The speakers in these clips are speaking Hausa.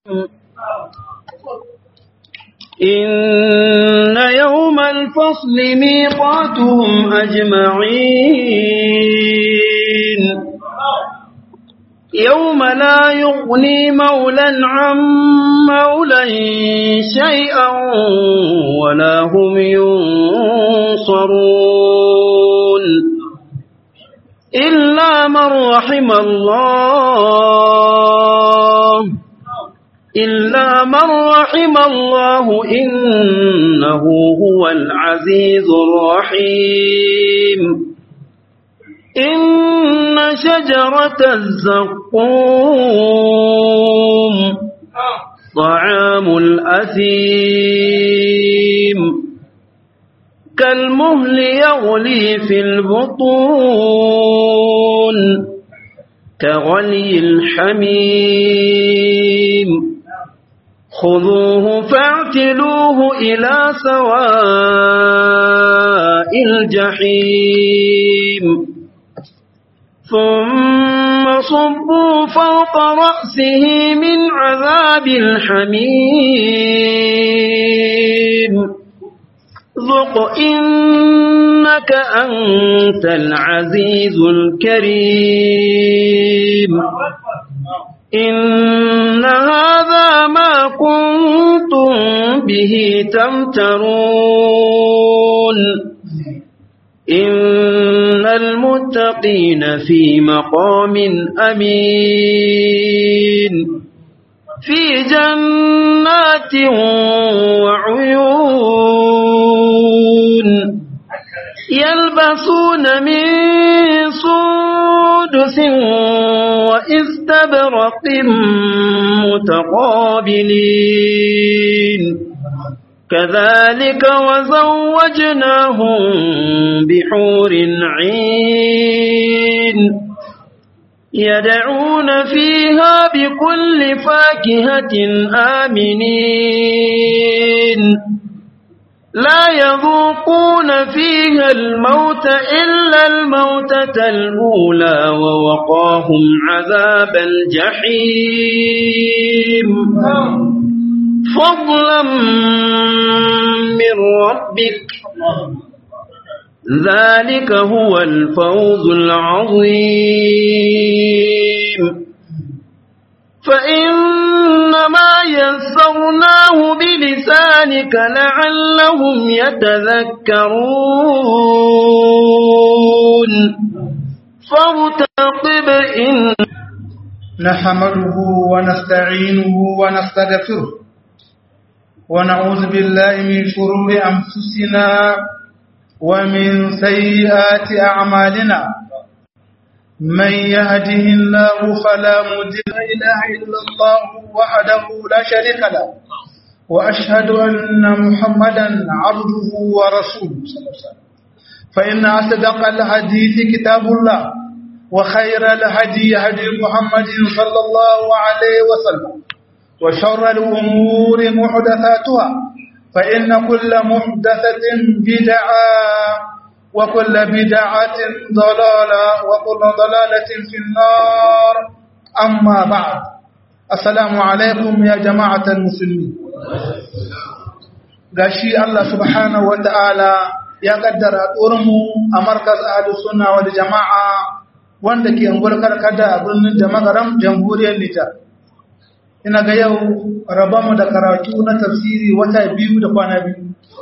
إن يوم الفصل ميقاتهم أجمعين يوم لا يغني مولا عن مولا شيئا ولا هم ينصرون إلا من رحم الله إلا من رحم الله إنه هو العزيز الرحيم إن شجرة الزقوم طعام الأثيم كالمهل يغلي في البطون كغلي الحميم خذوه فاعتلوه إلى سواء الجحيم ثم صبوا فوق رأسه من عذاب الحميم ذق إنك أنت العزيز الكريم إن هذا ما كنتم به تمترون إن المتقين في مقام أمين في جنات وعيون يلبسون من سندس وإستبرق متقابلين كذلك وزوجناهم بحور عين يدعون فيها بكل فاكهة آمنين لا يذوقون فيها الموت إلا الموتة الأولى ووقاهم عذاب الجحيم فضلا من ربك ذلك هو الفوز العظيم فإنما يسرناه بلسانك لعلهم يتذكرون فارتقب إن نحمده ونستعينه ونستغفره ونعوذ بالله من شرور أنفسنا ومن سيئات أعمالنا من يهده الله فلا مضل إله إلا الله وحده لا شريك له وأشهد أن محمدا عبده ورسوله فإن أصدق الحديث كتاب الله وخير الهدي هدي محمد صلى الله عليه وسلم وشر الأمور محدثاتها فإن كل محدثة بدعة وكل بدعة ضلالة وكل ضلالة في النار أما بعد السلام عليكم يا جماعة المسلمين gashi Allah subhanahu wa ta'ala ya kaddara mu a markaz ahlus sunna wal jama'a wanda ke unguwar karkada a birnin da magaram jamhuriyar Nijar ina ga yau rabamu da karatu na tafsiri wata biyu da kwana biyu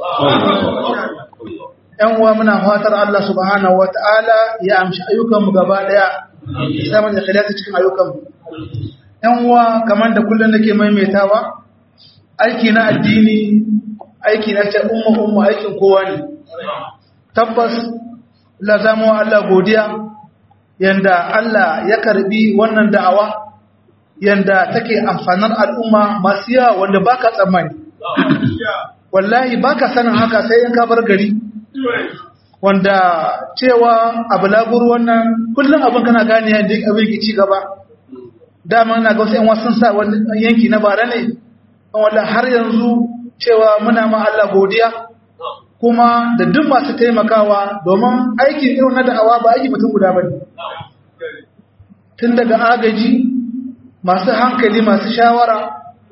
‘yan uwa muna fatar Allah subhanahu wa ta'ala ya amshi ayyukanmu gaba ɗaya samun da khilata cikin ayyukanmu. ‘yan uwa kamar da kullum nake maimaitawa aiki na addini aiki na ce umma umma aikin kowa ne tabbas la zama Allah godiya yanda Allah ya karbi wannan da'awa yanda take amfanar al'umma masu yawa wanda baka tsammani wallahi baka sanin haka sai in ka bar gari wanda cewa abu laburu wannan kullum abin kana gane yadda abin ke ci gaba dama na ga wasu yan wasu sa wani yanki na bara ne wanda har yanzu cewa muna ma Allah godiya kuma da duk masu taimakawa domin aikin irin na da'awa ba aiki mutum guda bane tun daga agaji masu hankali masu shawara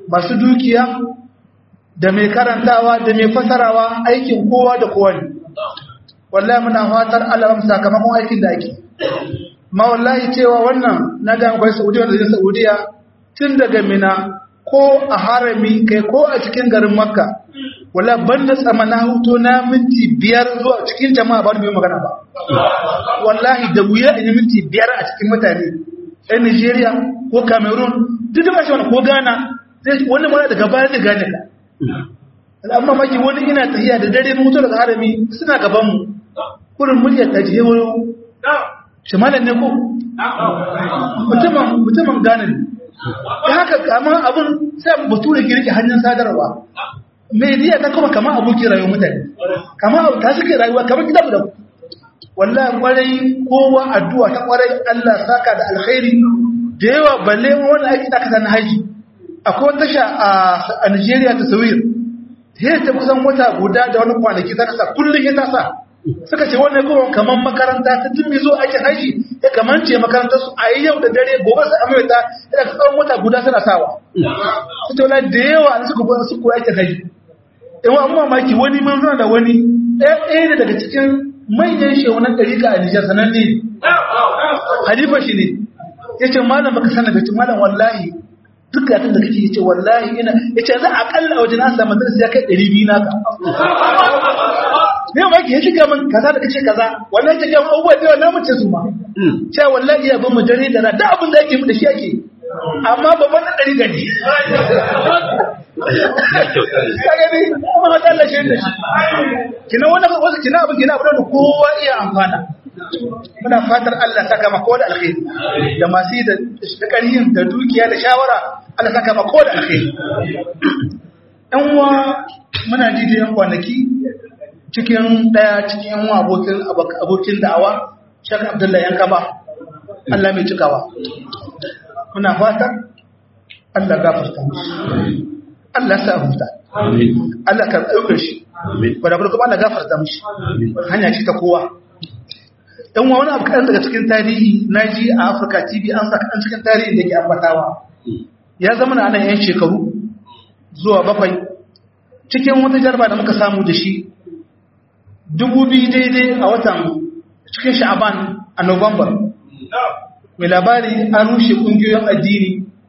masu dukiya da mai karantawa da mai fasarawa aikin kowa da kowa ne wallahi muna fatar Allah ya sakamakon aikin da ake ma wallahi cewa wannan na ga akwai Saudiya da Saudiya tun daga Mina ko a harami kai ko a cikin garin Makka wala banda tsamana hutu na minti biyar zuwa cikin jama'a ba mai magana ba wallahi da wuya in yi minti biyar a cikin mutane ɗan Nigeria ko Cameroon duk da ba shi wani ko Ghana wani mara daga baya da gane ka al'amma maki wani ina tafiya da dare mutu daga harami suna gaban mu kurin muryar ta je wani shimalan ne ko mutumin mutumin Ghana ne da haka kama abin sai bature girki hanyar sadarwa media ta kuma kama abokin rayuwar mutane kama abu ta suke rayuwa kamar gida da wallahi kwarai kowa addu'a ta kwarai Allah saka da alkhairi da yawa balle wani aiki da aka na haji akwai wata tasha a Nigeria ta Sawir ta ta kusan wata guda da wani kwanaki ta kasa kullum ya ta sa suka ce wannan kuma kamar makaranta ta tun mai zo aikin haji ya kamance makarantar su a yau da dare gobe su amurta ya tsawon wata guda suna sawa su tauna da yawa an suka kuwa su kuwa aikin haji yawan an mamaki wani mun zuna da wani ɗaya ɗaya ne daga cikin manyan shehunan ɗarika a nijar sananne halifa shi ne ya ce malam baka sanar da ce malam wallahi duk da da kake yace wallahi ina yace za a kalla wajen an samu darasi ya kai 200 naka ne ba ki shiga min kaza da kace kaza wallahi take mun abubuwa da na mace su ma cewa wallahi ya bin mu dare da da abin da yake mu da shi yake amma babban dan dari gani kaga ni amma da Allah shi da shi kina wannan wasu kina abin kina abin da kowa iya amfana muna fatar Allah saka maka da alkhairi da masu da ƙarhin da dukiya da shawara Allah saka maka da alkhairi ɗan uwa muna ji da yan kwanaki cikin ɗaya cikin yan uwa abokin abokin da'awa Sheikh Abdullahi Yankaba Allah mai cikawa muna fatar Allah gafarta mishi Allah sa huta Allah ka ɗaukar shi wadda kuma Allah gafarta mishi hanya ce ta kowa dan wani abu kaɗan daga cikin tarihi na ji a afirka tv an sa kaɗan cikin tarihi da ke ambatawa ya zama na yan shekaru zuwa bakwai cikin wata jarba da muka samu da shi dubu biyu daidai a watan cikin sha'aban a november mai labari an rushe ƙungiyoyin addini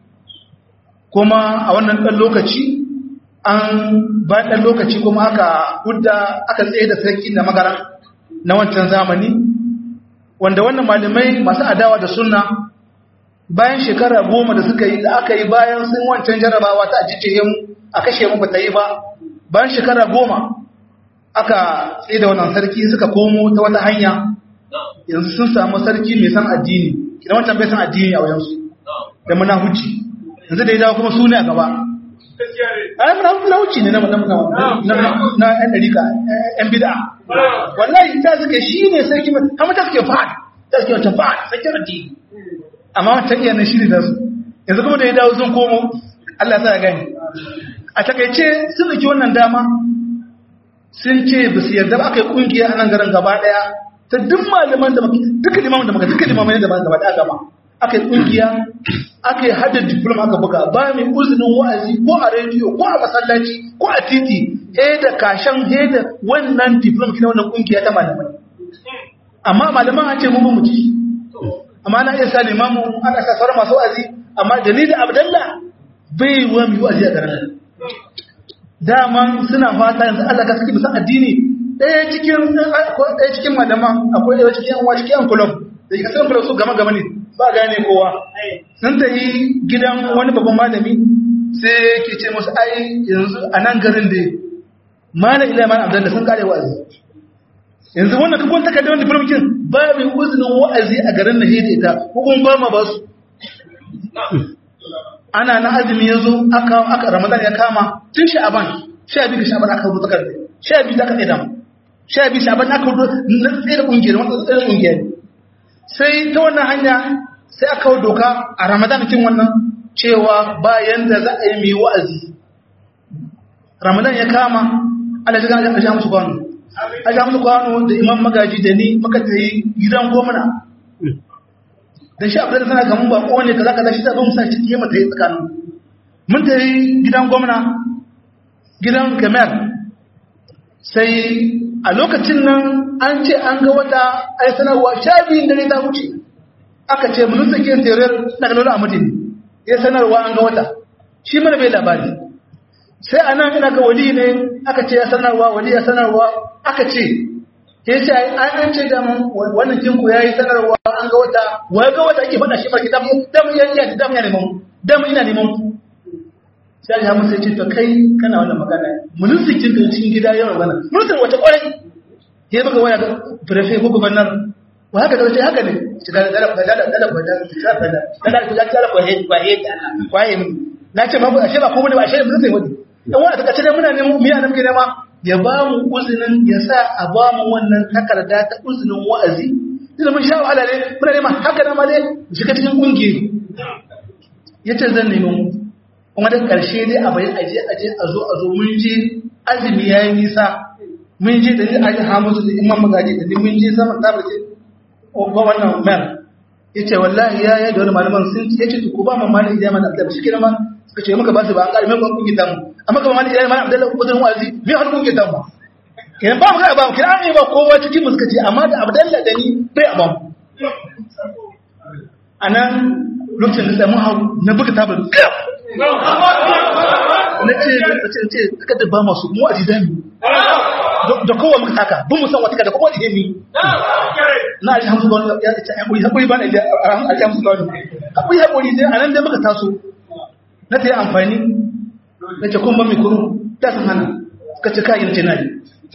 kuma a wannan ɗan lokaci an ba ɗan lokaci kuma aka hudda aka tsaye da sarki na magara na wancan zamani wanda wannan malamai masu adawa da sunna bayan shekara goma da suka yi da aka yi bayan sun wancan jarabawa ta ajiye mu a kashe mu bata yi ba bayan shekara goma aka tsaye da wannan sarki suka komo ta wata hanya yanzu sun samu sarki mai san addini idan wancan bai san addini a wajensu da muna huci yanzu da ya dawo kuma su ne a gaba ai muna muna huci ne na na na yan dariƙa yan bid'a wallahi ta suke shi ne sarki mai amma ta suke fa'ad ta suke wata fa'ad sarki addini amma wancan iya nan shi ne su yanzu kuma da ya dawo sun komo Allah sa ya gani a takaice sun ɗauki wannan dama sun ce ba su yarda ba aka yi ƙungiya a nan garin gaba ɗaya ta duk malaman da duka limaman da maka duka limaman da gaba ɗaya gaba aka yi ƙungiya aka yi hada diploma aka buga ba mai uzinin wa'azi ko a rediyo ko a masallaci ko a titi he da kashan he da wannan diploma kina wannan ƙungiya ta malamai amma malaman an ce mu mu ci amma na iya sa limamu ana sa sauran masu wa'azi amma da ni da abdallah bai wa mu wa'azi a garin daman suna fata yanzu Allah ka saki musan addini ɗaya cikin ɗaya cikin malaman akwai ɗaya cikin yan cikin yan kulub da ka san kulub su gama gama ne ba gane kowa sun ta yi gidan wani babban malami sai ke ce musu ai yanzu a nan garin da malam ila malam abdallah sun kare wa'azi yanzu wannan kakon takardar wanda firmikin ba mai uzinin wa'azi a garin na hede ita ko kuma ba ma ba su ana na azumi ya zo aka ramadan ya kama tun sha'aban sha biyu ga sha'aban aka rubuta karfe sha biyu da aka tsaye dama sha biyu sha'aban aka rubuta na tsaye da ƙungiyar wata tsaye da ƙungiyar sai ta wannan hanya sai aka hau doka a ramadan cikin wannan cewa bayan da za a yi mai wa'azi ramadan ya kama ala jigan a sha musu kwano a sha musu kwano da imam magaji da ni muka tayi gidan gwamna da shi abin da sana kamun ba kowane kaza kaza shi zaɓin musa cikin yamma ta yi tsakanin mun tafi gidan gwamna gidan gamer sai a lokacin nan an ce an ga wata ai sanarwa sha biyun dare ta wuce aka ce mun sake terer na ganin a mutum ya sanarwa an ga wata shi mana bai labari sai a nan ina ga wali ne aka ce ya sanarwa wali ya sanarwa aka ce ya ce an an ce da wannan kinku ya yi sanarwa an ga wata wai ga wata ake faɗa shi farki damu damu ya yi damu ya neman damu ina neman ku sai ya musa ce to kai kana wannan magana mulkin da cikin gida yau magana mulkin wata kwarai ya buga waya ga prefe ko gubernar wa haka da haka ne shi da da da da da da da da da da da ko he ko he ko he na ce ma ashe ba ko bane ba ashe mun sai wani dan wani ta kace muna neman miya nan gida ma ya ba mu uzinin ya sa a ba mu wannan takarda ta uzinin wa'azi idan mun sha wahala ne muna neman haka na ma ne shiga cikin kungiyoyi yace zan nemi mu kuma da ƙarshe dai a bayan aje aje a zo a zo mun je azumi ya yi nisa mun je da ni aje hamusu da imam magaji da ni mun je sama ta bace ba wannan mer yace wallahi ya ya da wani malaman sun ce yace ku ba mu malami da mana da shi kenan ma suka ce muka ba su ba an ƙarfi mun kun gidan mu amma kuma malami da mana Abdullahi ko dan wazi me har kun gidan mu kenan ba mu ga ba mu kira an yi ba kowa cikin mu suka ce amma da Abdullahi da ni bai a ba mu anan lokacin da mu hau na buga tabar na ce ce ce suka da ba masu mu a jidani da kowa muka taka bin mu san wata kada kowa da ni na aji hamsu ga wani ya ce hakuri hakuri ba na da a aji hamsu ga wani hakuri hakuri dai a nan dai muka taso na ta yi amfani na ce kun ba mai kuru ta san hana suka ce kayan ce na yi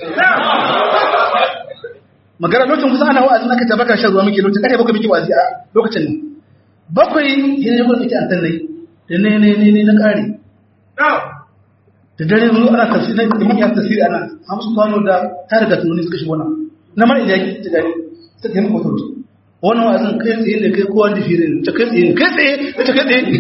magana lokacin kusa ana wa'azi na ka tabbatar shan ruwa muke lokacin kare bakwai muke wa'azi a lokacin nan bakwai yin yi gwamnati an tannai da ne ne ne ne na kare da dare mu ana tafsiri na da muke tafsiri ana hamsu kwano da ta riga tunani suka shigo nan na mara idan yake ta gari ta kai maka tauci wannan wa'azin kai tsaye ne kai kowa da fire ta kai tsaye kai tsaye ta kai tsaye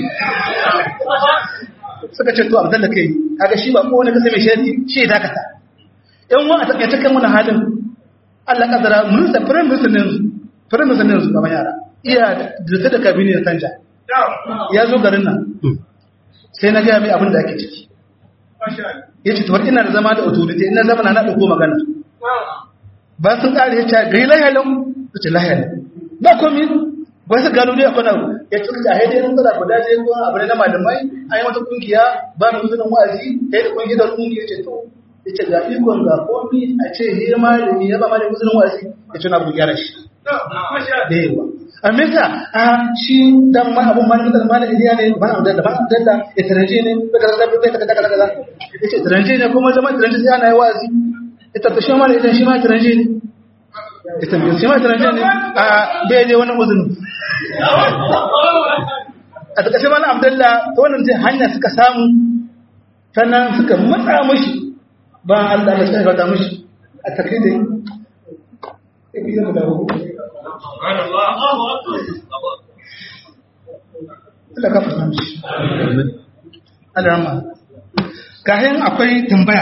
suka ce to abdalla kai kaga shi ba kowane kasa mai shari shi ya dakata yan wa a takaice kan wani halin Allah kadara mun sa firin musulmin firin musulmin su gaban yara iya da ta da kabini da canja ya zo garin nan sai na gaya mai abin da ake ciki ya ce tuwar ina da zama da autorite ina zama na ɗauko magana ba sun ƙari ya ce gai lahalin ta ce lahalin ba komi ba su gano dai akwai abu ya ce a haidai nan tsara guda je ko abu ne na malamai an yi wata kungiya ba mu zunin wa'azi ya yi da kungiya da kungiya ce to ya ce ga ikon ga komi a ce hira malami ya ba malami zunin wa'azi ya ce na abu gyara shi da yawa amurka a shi dan ma abun ma da ma da iliya ne ba da da ba da da ya taranje ne da kaza da da kaza kaza kaza yace taranje ne kuma zaman taranje sai ana yi wazi ita ta shi ma idan shi ma taranje ne ita me shi ma taranje ne a bai je wani uzun a ta kashe mana abdullah ta wannan sai hanya suka samu sannan suka matsa mushi ba Allah ya sai fata mushi a takidai Allah ka fasa mishi. Allah rama. Kayan akwai tambaya.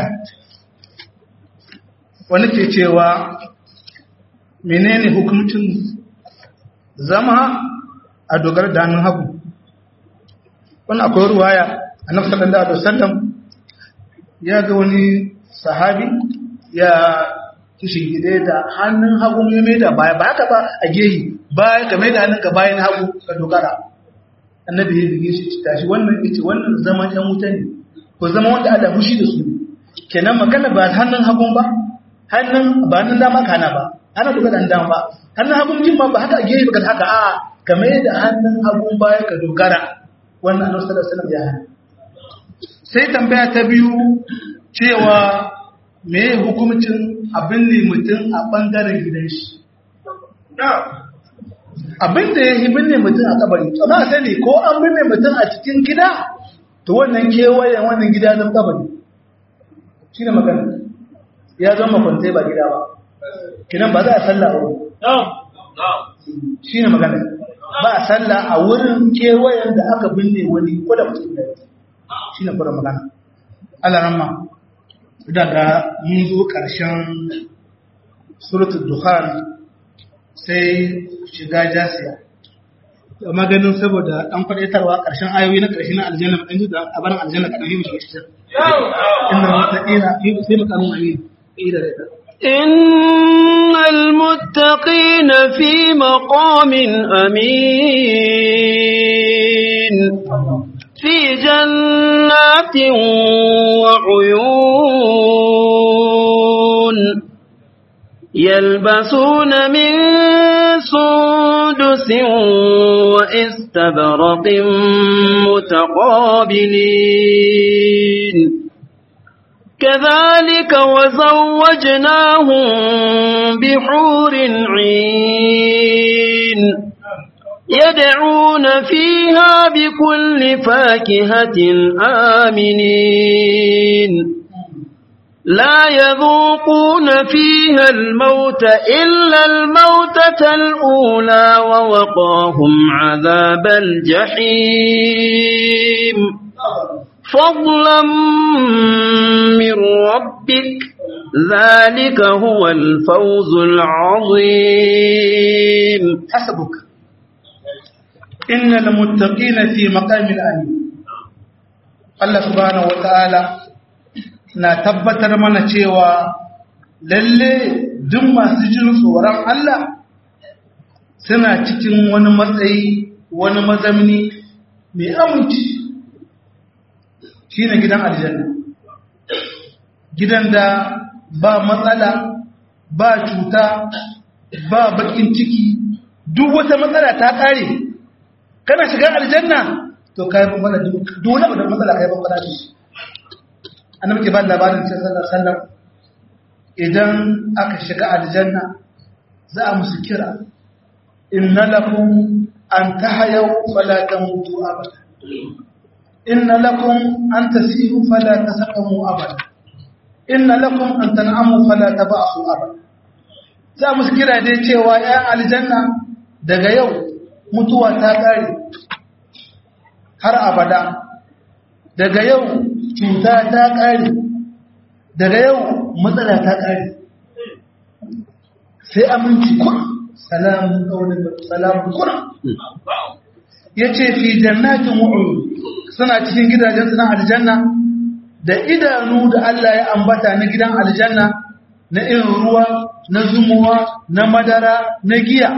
Wani ke cewa menene hukuncin zama a dogara da hannun hagu. Wani akwai ruwaya a nan sallallahu alaihi wasallam ya ga wani sahabi ya kishin gide da hannun hagu ya mai da baya ba haka ba a gehi baya ka mai da hannun ka bayan hagu ka dogara annabi ya bige shi tashi wannan yace wannan zaman ɗan wuta ne ko zama wanda ada fushi da su kenan magana ba hannun hagun ba hannun ba hannun dama kana ba ana dogara da dama ba hannun hagun jin ma ba haka a gehi ba haka a ka mai da hannun hagun baya ka dogara wannan annabi sallallahu alaihi wasallam ya hana sai tambaya ta biyu cewa me hukumcin abin ne mutum a ɓangaren gidan shi abin da ya yi binne mutum a kabari amma sani ko an binne mutum a cikin gida to wannan kewayen wannan gida zan kabari shi ne magana ya zama makwantai ba gida ba kinan ba za a salla a wurin shi ne magana ba a salla a wurin kewayen da aka binne wani ko da mutum da shi ne kura magana alaramma daga mun zo ƙarshen suratul dukhan sai shiga jasiya maganin saboda ɗan kwaɗaitarwa ƙarshen ayoyi na ƙarshe na aljanna ɗan juda a barin aljanna kaɗan yi mu shiga cikin inda mutaƙina sai mu kanu amin ida da ita إن المتقين في مقام أمين في جنات وعيون يلبسون من سندس وإستبرق متقابلين كذلك وزوجناهم بحور عين يدعون فيها بكل فاكهة آمنين لا يذوقون فيها الموت إلا الموتة الأولى ووقاهم عذاب الجحيم فضلا من ربك ذلك هو الفوز العظيم حسبك إن المتقين في مقام الأمين الله سبحانه وتعالى na tabbatar mana cewa lalle duk masu jin tsoron Allah suna cikin wani matsayi wani mazamni mai aminci shi ne gidan aljanna gidan da ba matsala ba cuta ba bakin ciki duk wata matsala ta kare kana shiga aljanna to kai ban mana duk wani abu da matsala kai ban mana shi annabi ke ba labarin cikin sallar sallar idan aka shiga aljanna za a musu kira inna lakum an tahayaw fala tamutu abada inna lakum an tasihu fala tasaqamu abada inna lakum an tan'amu fala taba'su abada za musu kira dai cewa ya aljanna daga yau mutuwa ta kare har abada daga yau cuta ta ƙare daga yau matsala ta ƙare sai aminci kuna salamun ƙaunin salamun kuna ya ce fi jannatin wa'uru suna cikin gidajen suna aljanna da idanu da Allah ya ambata na gidan aljanna na irin ruwa na zumuwa na madara na giya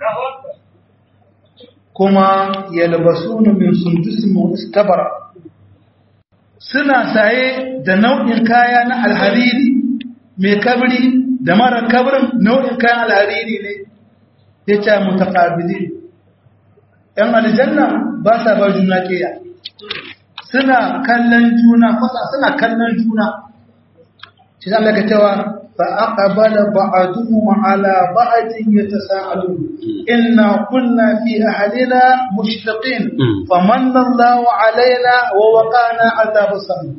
kuma yalbasuna min sundusin wa istabara suna saye da nau'in kaya na alhariri mai kabri da mara kabrin nau'in kayan alhariri ne ya ce mutakabili ‘yan aljanna ba sa ba juna keya suna kallon juna fasa suna kallon juna shi zan daga cewa fa aqbala ba'duhum ala ba'din yatasaalun inna kunna fi ahlina mushtaqin famanna Allahu alaina wa waqana azabas sam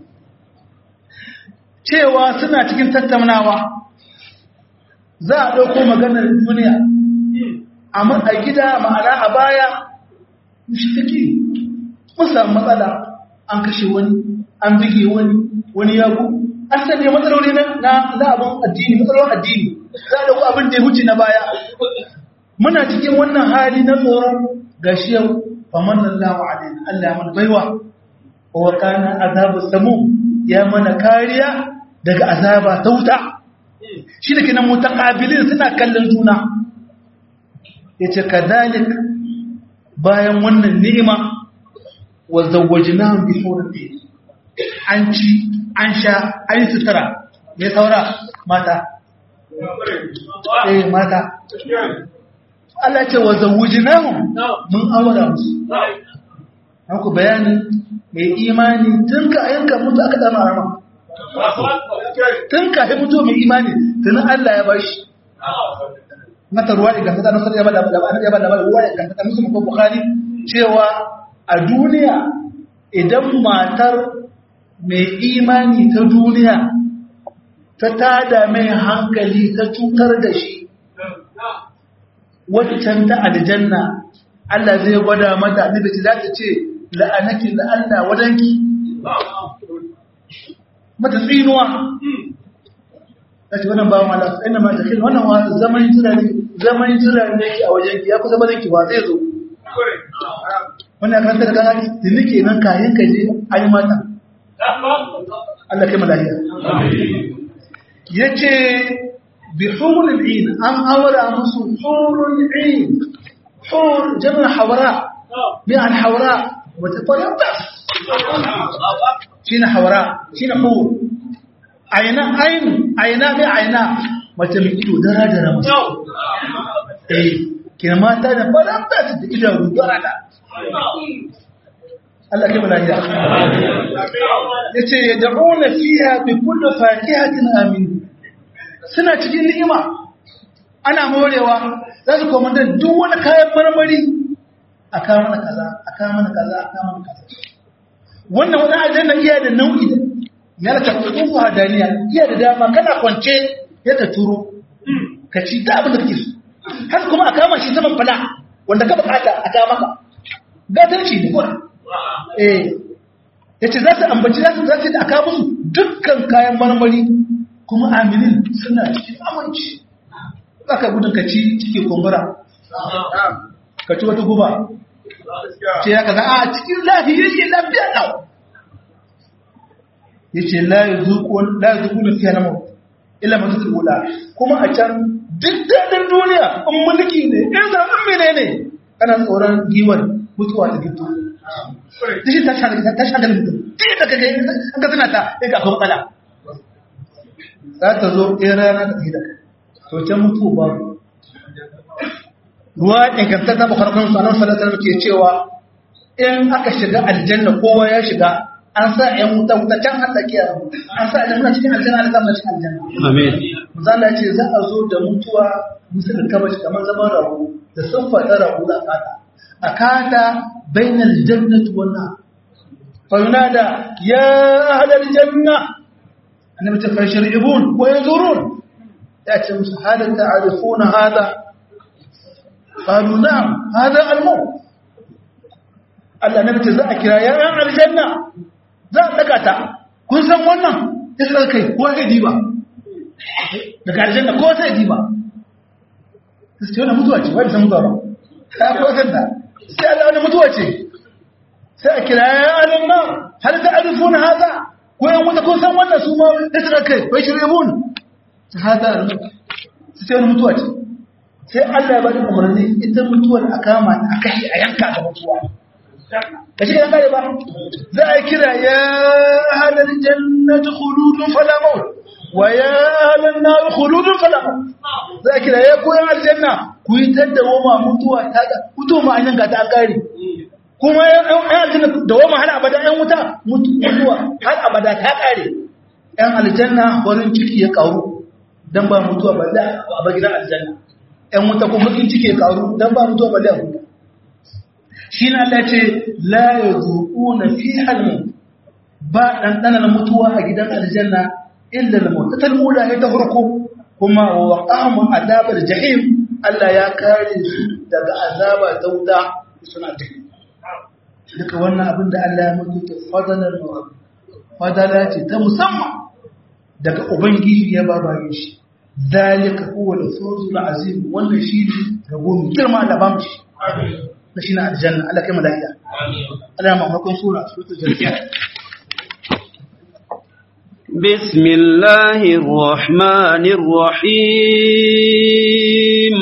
cewa suna cikin tattaunawa za a dauko maganar duniya amma a gida ma'ana a baya mushtaqi mun samu matsala an kashe wani an bige wani wani ya gudu an sanya matsaloli na na abin addini matsalolin addini za a dauko abin da ya huce na baya muna cikin wannan hali na tsoron gashi yau faman Allahu alaina Allah ya mana baiwa wa kana azabu samu ya mana kariya daga azaba ta wuta shi da kenan mutaqabilin suna kallon juna yace kadalik bayan wannan ni'ima wa zawwajnahum bi hurri an ci an sha an yi sutura ne saura mata eh mata Allah ce wa zawujinahum mun aura musu an ku bayani mai imani tun ka yanka mutu aka dama arama tun ka yi mutu mai imani tun Allah ya bashi mata ruwa iganta ta nasar ya bada ya bada ruwa iganta ta musu ko bukhari cewa a duniya idan matar mai imani ta duniya ta tada mai hankali ta cutar da shi waccan ta aljanna Allah zai gwada mata annabi ce za ta ce la'anaki da Allah wadanki mata tsinuwa ta ce wannan bawan Allah ina ma ta wannan wa zaman jira ne zaman jira ne ki a wajenki ya kusa barinki ba zai zo wannan karanta da gani da nake nan kayan ka je ayi mata Allah kai malaiya yace bi hurul ain an awara musu hurul ain hur jama'a hawara bi al hawara wa tafarabas shine hawara shine hur aina ain aina bi aina mace mai ido dara dara musu eh kina mata da farabas da idanu dara da Allah ke malaiya yace yad'una fiha bi kulli fakihatin amin suna cikin ni'ima ana morewa za su koma da duk wani kayan marmari a kawo mana kaza a kawo mana kaza a kawo mana kaza wannan wani aljanna iya da nau'i da ya ta kufu hadaniya iya da dama kana kwance ya ka turo ka ci da abin da kake so har kuma a kama shi saman fada wanda ka bukata a kawo maka gatarci ne kuwa eh yace za su ambaci za su za su aka musu dukkan kayan marmari kuma aminin suna cikin aminci baka gudun ka ci cike kumbura ka ci wata guba ce ya kaza a cikin lafiya yake lafiya ɗau yace la yuzuqu la yuzuqu fiha namu illa man tudula kuma a can duk dadin duniya in mulki ne in zaɓen menene kana tsoron giwar mutuwa da fito da shi ta shagar mutum ɗaya da kaga an ka suna ta ya ga akwai matsala za ta zo ɗaya rana da gida to can mutu ba ruwa ingantar ta bukar kan sanar salatar ke cewa in aka shiga aljanna kowa ya shiga an sa ‘yan wuta wuta can har tsakiya an sa ‘yan muna cikin aljanna da zama cikin aljanna Amin. Zala ce za a zo da mutuwa musu da kamashi kamar zaman rago da sun faɗa rago da kata a kata bainal jannati wan nar fa yunada ya ahlal janna annabi ta fa sharibun wa yanzurun ya ce musu hada ta'rifuna hada qalu na'am hada al-maut Allah nabi ta za a kira ya yan aljanna za a daga ta kun san wannan ya sa kai ko kai diba daga aljanna ko sai diba sai wannan mutuwa ce wai san mutuwa ba ta ko san da sai Allah wani mutuwa ce sai a kira ya alin nan har da arifuna haza ko yan wata kun san wannan su ma da suka kai bai shirye mun hada sai wani mutuwa ce sai Allah ya bada umarni ita mutuwar a kama a kashe a yanka da mutuwa ka shi kare ba za a kira ya halar jannatu khuludun fala maut wa ya halar nar khuludun fala maut za a kira ya koyan aljanna ku yi taddawo ma mutuwa ta ga mutuwa ma an yanka ta an kare kuma yan aljanna da wama har abada yan wuta mutuwa har abada ta kare yan aljanna farin ciki ya karu dan ba mutuwa ba da a gidan aljanna yan wuta kuma bakin ciki ya karu dan ba mutuwa ba da huta shi na Allah ce la yazuquna fiha al ba ɗanɗanar mutuwa a gidan aljanna illa al-mutatal mula ita farko kuma wa waqahum adabar jahim Allah ya kare su daga azaba ta wuta suna tafi duka wannan abin da Allah ya mutu ta fadalar fadala ce ta musamman daga ubangiji ya ba bayan shi zalika huwa al-fawzul azim wannan shi ne ga gomi girma da bamu shi na shi na aljanna Allah kai mala'ika Allah ma makon sura suratul janna بسم الله الرحمن الرحيم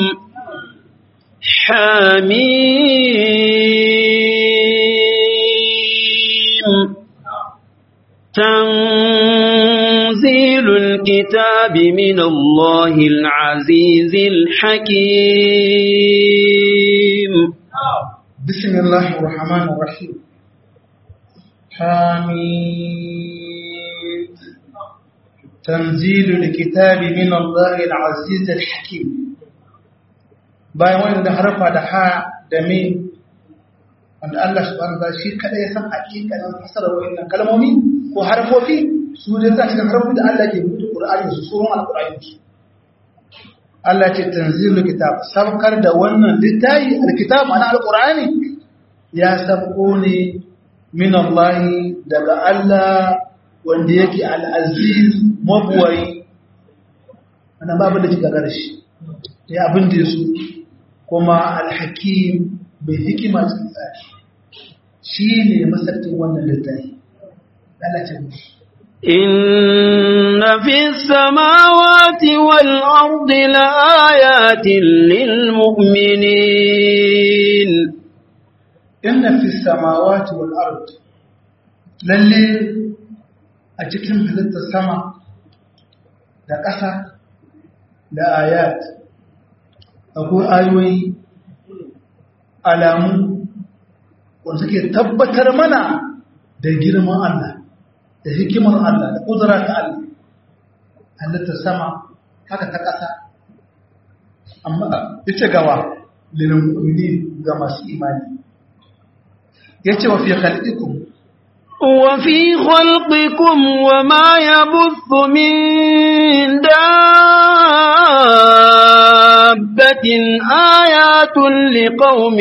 حميم تنزيل الكتاب من الله العزيز الحكيم بسم الله الرحمن الرحيم حميد تنزيل الكتاب من الله العزيز الحكيم bayan wanda harfa da ha da min wanda Allah subhanahu wa ta'ala shi kada ya san hakikanin fasarar wannan kalmomi ko harfofi su ne za cikin harfofi da Allah ke rubuta Qur'ani su surun al-Qur'ani Allah ce tanzilul kitab sabkar da wannan littafi al-kitab ana al-Qur'ani ya sabko ne min Allah daga Allah wanda yake al-aziz mabuwai ana babu da kika garshi ya abin da su kuma al-hakim bai hikima cikin tsari shi ne masarkin wannan littafi lalacin إن في السماوات والأرض لآيات للمؤمنين inna fi samawati wal ard lalle a cikin halittar sama da ƙasa da ayat akwai ayoyi alamu wanda suke tabbatar mana da girman Allah da hikimar Allah da ƙudura ta Allah halittar sama haka ta ƙasa amma ita gawa lilin ga masu imani ya ce wa fi khalqikum وفي خلقكم وما يبث من دابة آيات لقوم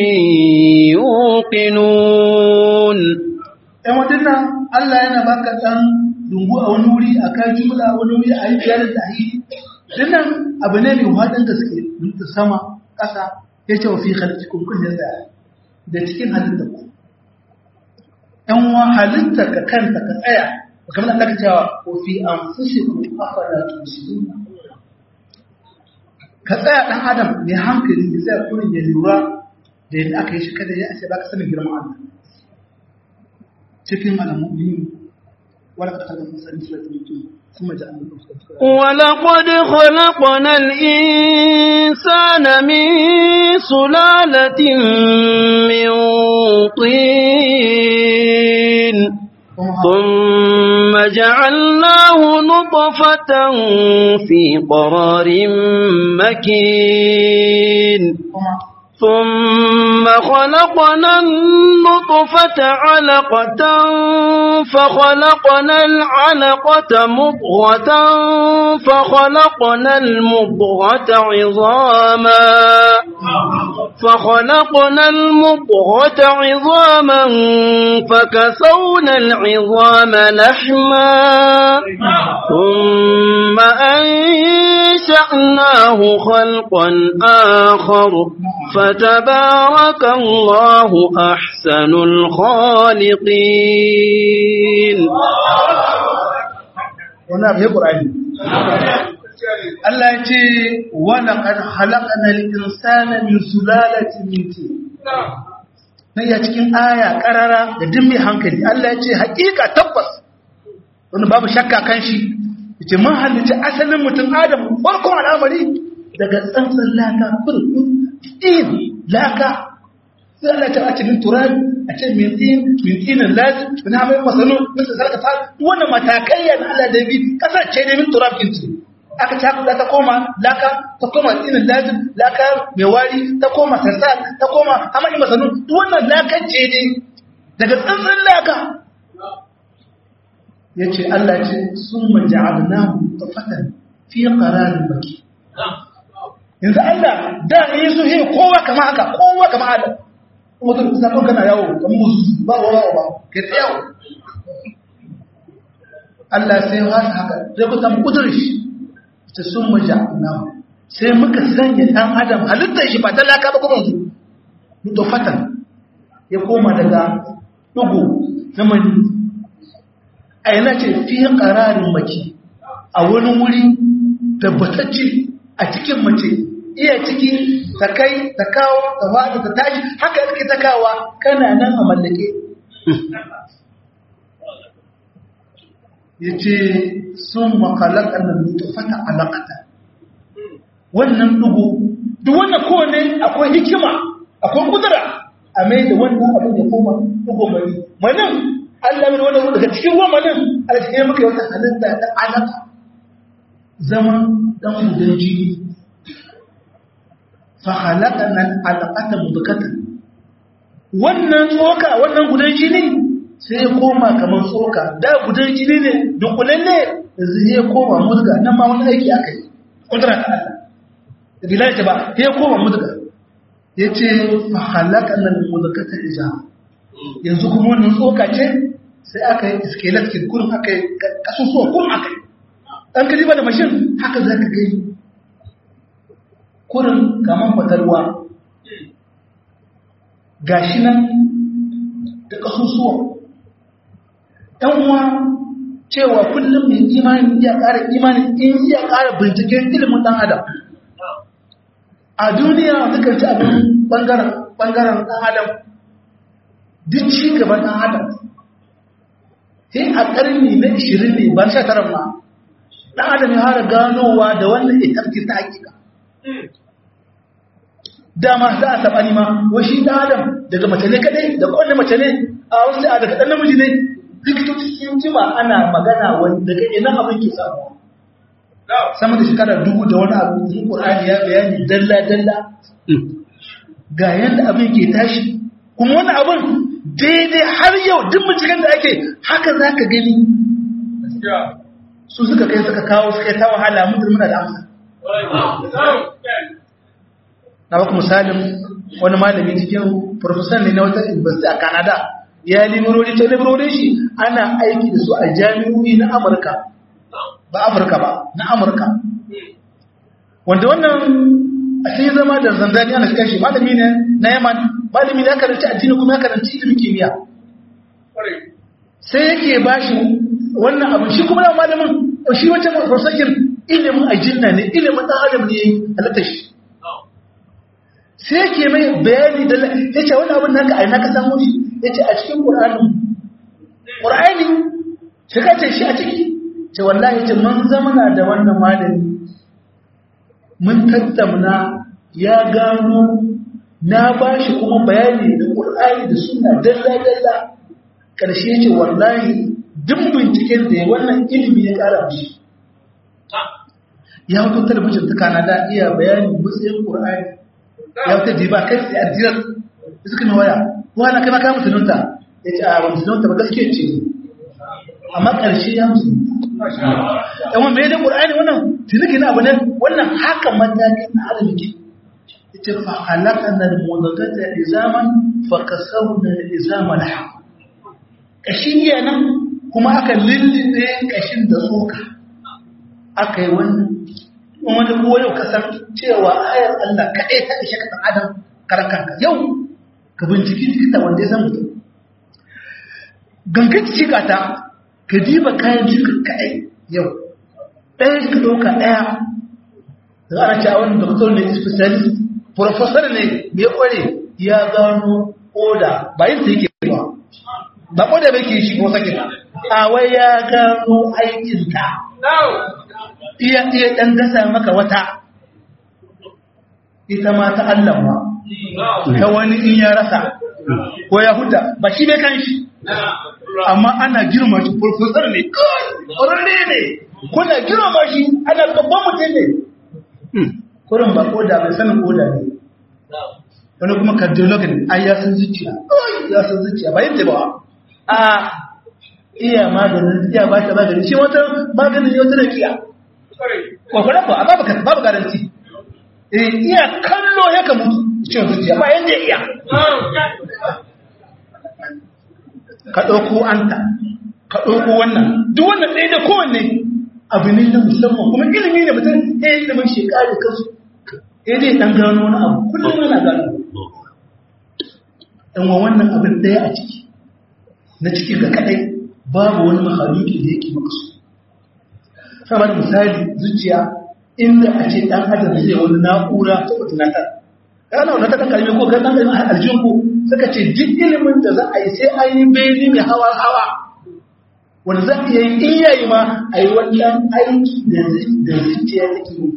يوقنون ‘yan wadannan Allah yana baka ɗan dungu a wani wuri a kan jumla a wani wuri a yi biyar da yi dinnan abu ne mai waɗin gaske da sama ƙasa ya ce wa fi halittukun kun ya tsaya da cikin halittar ku ‘yan wa halittar ka kanta ka tsaya ba kamar Allah ka cewa ko fi an fushi ku afara tusiru ka tsaya ɗan adam mai hankali ya tsaya kurin ya lura da yadda aka yi shi kada ya ce ba ka sanin girman Allah cikin alamomi wala ka taɓa musamman suratul ثم جعلنا ولقد خلقنا الإنسان من سلالة من طين ثم جعلناه نطفة في قرار مكين ثم خلقنا النطفة علقة فخلقنا العلقة مضغة فخلقنا المضغة عظاما فخلقنا المضغة عظاما فكسونا العظام لحما ثم أنشأناه خلقا آخر فتبارك الله أحسن الخالقين wani abu ya ƙura'ani Allah ya ce wani kan halaka na insana min sulalatin minti na iya cikin aya ƙarara da dimmi hankali Allah ya ce haƙiƙa tabbas wani babu shakka kan shi ya ce mun halitta asalin mutum adam farkon al'amari daga tsantsan laka firfin in laka sai Allah ta a cikin turabi a ce min tin min tinin lazim min hamai masanu min sarka ta wannan matakai yana Allah da bi kasance ne min turabin ce aka ta kula ta koma laka ta koma tinin lazim laka mai wari ta koma sarsa ta koma hamai masanu wannan lakan ce ne daga tsantsan laka yace Allah ce summa ja'alnahu tafatan fi qararin maki yanzu Allah da ne su he kowa kama haka kowa kama Adam kuma ka kusa kan kana yawo kamar musu ba wa ba ba kai ta yawo Allah sai ya haka haka sai ku samu kudurci ta sun maja na sai muka sanya dan Adam halittar shi ba talaka ba kuma su to fatan ya koma daga dugu na mani a yana ce fi qararin maki a wani wuri tabbatacce a cikin mace iya ciki ta kai ta kawo ta faɗi ta tashi haka yake ta kawa kana nan a mallake ya ce sun makalakar da nutfata alaƙata wannan dugu duk wannan kowane akwai hikima akwai kudura a mai da wannan abin da koma dugu mani manin allah mai wannan daga cikin ruwan manin a cikin muka yi wata halitta ta alaƙa zama dan gudan jini fahalakanan alaƙata mudukata wannan tsoka wannan gudan jini sai ya koma kamar tsoka da gudan jini ne dunkulalle da zai ya koma muduga nan ma wani aiki aka yi ƙudura ta Allah da bilal ta ba ya koma muduga ya ce fahalakanan mudukata ija yanzu kuma wannan tsoka ce sai aka yi skeleton kurin aka yi kasusuwa kurin aka yi ɗan kaliba da mashin haka za ka gani kurin kamar fatalwa ga shi nan da ƙasusuwa ‘yan uwa cewa kullum mai imani iya ƙara imani in iya ƙara binciken ilimin ɗan adam a duniya dukkan ci abin ɓangaren ɗan adam duk ci gaban ɗan adam sai a ƙarni na 20 ne ba sha tara ma ɗan adam ya hara ganowa da wannan itarki ta hakika dama za a taɓa nima washi ɗan adam daga mace ne kaɗai da kowane mace ne a wasu a daga ɗan namiji ne likitoci sun jima ana magana wani daga ina abin ke samu sama da shekara dubu da wani abu yin ƙur'ani ya bayani dalla-dalla ga yadda abin ke tashi kuma wani abin daidai har yau duk binciken da ake haka za ka gani su suka kai suka kawo suka yi ta wahala mutum muna da amsa na baku misalin wani malami cikin profesor ne na wata university a canada ya limirori ta limirorin shi ana aiki da su a jami'o'i na amurka ba afirka ba na amurka wanda wannan a sai zama da zanzani ana shiga shi malami ne na yaman malami ne ya karanci addini kuma ya karanci ilimin kimiyya sai yake ba shi wannan abin shi kuma na malamin shi wata prosakin ilimin ajinna ne ilimin ɗan adam ne halatta shi sai yake mai bayani da ya ce wani abin naka aina ka samu shi ya ce a cikin ƙur'ani ƙur'ani shiga ce shi a ciki ce wallahi ce mun zamana da wannan malami mun tattauna ya gano na ba shi kuma bayani da ƙur'ani da suna dalla-dalla ƙarshe ce wallahi duk binciken da ya wannan ilimi ya ƙara mishi ya hutu talabijin ta kanada iya bayani matsayin ƙur'ani ya wuta jiba kai sai addiyar da suka na waya wani kai maka musulunta ya ce a wani musulunta ba gaske ce amma ƙarshe ya musulunta yawan mai da ƙur'ani wannan tuniki na abu ne wannan haka matakin na arziki ita fa halaka na mudagata izaman fa kasau na izama na haka ƙashin yana kuma aka lullube ƙashin da tsoka aka yi wannan wani ko yau ka san cewa ayar Allah kaɗai ta ishe ka ɗan adam karakanka yau ka binciki likita wanda ya san mutum gangan cika ta ka diba kayan jikin kaɗai yau ɗaya ka ɗauka ɗaya da ana cewa wani doktor ne specialist professor ne mai ƙware ya gano oda ba yin ta yake ba ba oda bai ke shi ko sakin a wai ya gano aikinta iya iya ɗan gasa maka wata ita ma ta Allah ma ta wani in ya rasa ko ya huta ba shi ne kan shi amma ana girma shi professor ne ƙwararre ne kuna girma shi ana babban mutum ne kurin ba koda mai sanin koda ne wani kuma cardiolog ne ai ya san zuciya ya san zuciya ba yin ba a iya maganin iya ba ta maganin shi wata maganin yau tana kiya kwakwaran ba a babu garanti iya kallo ya kamu cikin zuciya ba yadda iya ka ɗauko anta ka ɗauko wannan duk wannan ɗaya da kowanne abu ne na musamman kuma ilimi ne mutum ya yi ilimin shekaru kansu ya zai ɗan gano wani abu kullum yana gano ɗan wa wannan abin ɗaya a ciki na ciki ga kaɗai babu wani mahaluki da yake makasu sama da misali zuciya inda a ce ɗan adam zai wani na'ura ta wata natar yana wani ta kalmi ko kan ɗan aljihun ko suka ce duk ilimin da za a yi sai an yi beni mai hawa hawa wanda za a iya yi iyayi ma a yi wannan aiki da zuciya take yi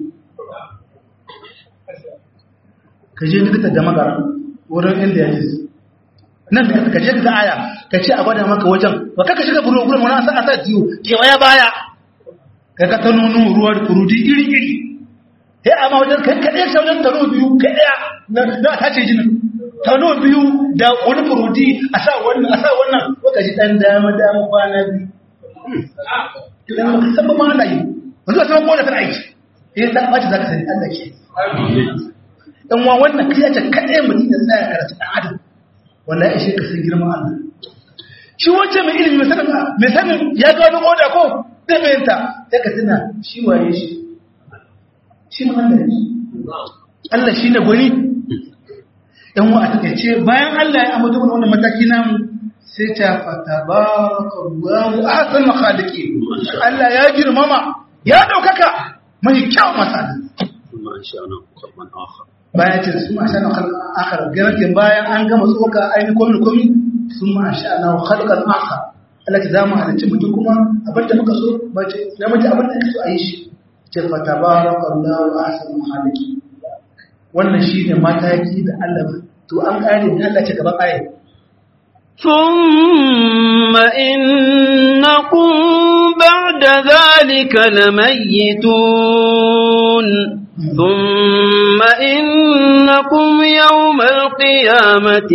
ka je likita da magara wurin inda ya ce nan da ka je ka aya ka ce a gwada maka wajen ba ka shiga buru gurin wani asa asa jiyo kewaya baya ka ka ta nunu ruwa da kurudi iri iri sai amma wajen kai kaɗai ta wajen tano biyu kai ɗaya na ta ce jinin tano biyu da wani kurudi a sa wannan a sa wannan ko ka ji ɗan dama dama kwana biyu idan baka san ba ma ana yi wanzu a sama kowane tana aiki eh ta ɓaci za ka sani Allah ke dan wa wannan kai ta kaɗai mutum ya tsaya karatu ɗan adam wanda ya ishe ka san girman Allah shi wace mai ilimi mai sanin mai sanin ya gano oda ko zai bayanta sai ka tuna shi waye shi shi ma Allah ne Allah shi ne gwani yan wa a takaice bayan Allah ya amince mana wannan mataki namu sai ta fata barakallahu ahsan khaliqin Allah ya girmama ya daukaka mai kyau masali ثم أنشأنا خلقا آخر bayan ce sun ma shana khalqan akhar garantin bayan an gama tsoka ainihin komi komi sun ma shana khalqan akhar Allah ta zama halicci mutum kuma abin da muka so ba ce na mutum abin da so a yi shi ce fa tabarakallahu ahsanul khaliqin wannan shine mataki da Allah to an kare ne Allah ce gaban ayat ثم إنكم بعد ذلك لميتون ثم إنكم يوم القيامة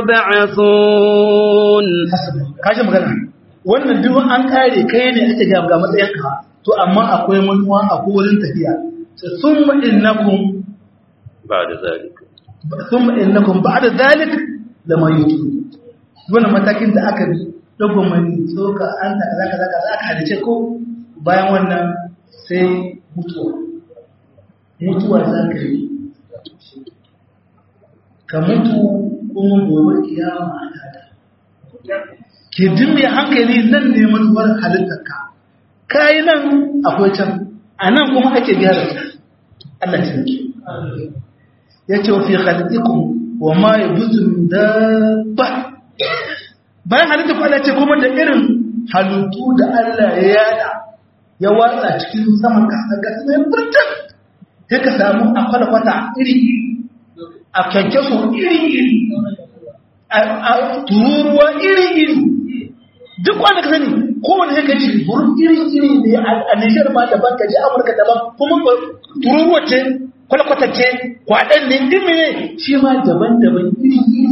تبعثون kashi magana wannan duk an kare kai ne ake ga ga matsayinka to amma akwai manuwa akwai wurin tafiya thumma innakum بعد ذلك thumma innakum ba'da zalik lamayitun wannan matakin da aka bi dogon mani tsoka an ta kaza kaza kaza aka hadice ko bayan wannan sai mutuwa mutuwa za ka yi ka mutu kuma gobe kiyama a tada ke jin mai hankali nan ne manuwar halittarka kayi nan akwai can a nan kuma ake gyara ta Allah ce ya ce wa fi halittikun wa ma ya buzu min dabba bayan halitta kwallo ce kuma da irin halittu da Allah ya yada ya watsa cikin saman kasar gasa mai burtan sai ka samu a kwalkwata iri a kyankyaso iri-iri a tururuwa iri-iri duk wanda ka sani kowane sai ka ji burin iri-iri ne a Nijar ma daban ka ji Amurka daban kuma tururuwa ce kwalkwata ce kwaɗan ne dimi ne shi ma daban-daban iri-iri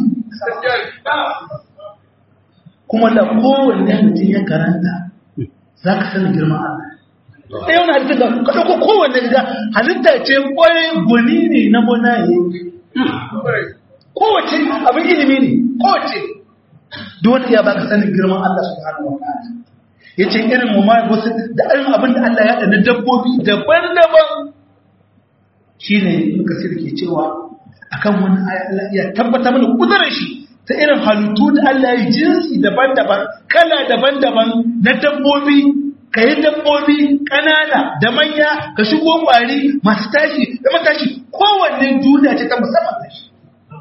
kuma da kowanne mutum ya karanta za ka sani girman Allah ɗaya wani halitta da ka ɗauko kowanne gida halitta ce ƙwarai gwani ne na gonaye kowace abin ilimi ne kowace dole ya baka sanin girman Allah subhanahu wa ta'ala yace irin mu ma wasu da irin abin da Allah ya da na dabbobi daban-daban shine muka sirke cewa akan wani aya Allah ya tabbata mana kudurar shi ta irin halittu da Allah ya jinsi daban-daban kala daban-daban na dabbobi ka yi dabbobi ƙanana da manya ka shigo ƙwari masu tashi da matashi kowanne duniya ce ta musamman da shi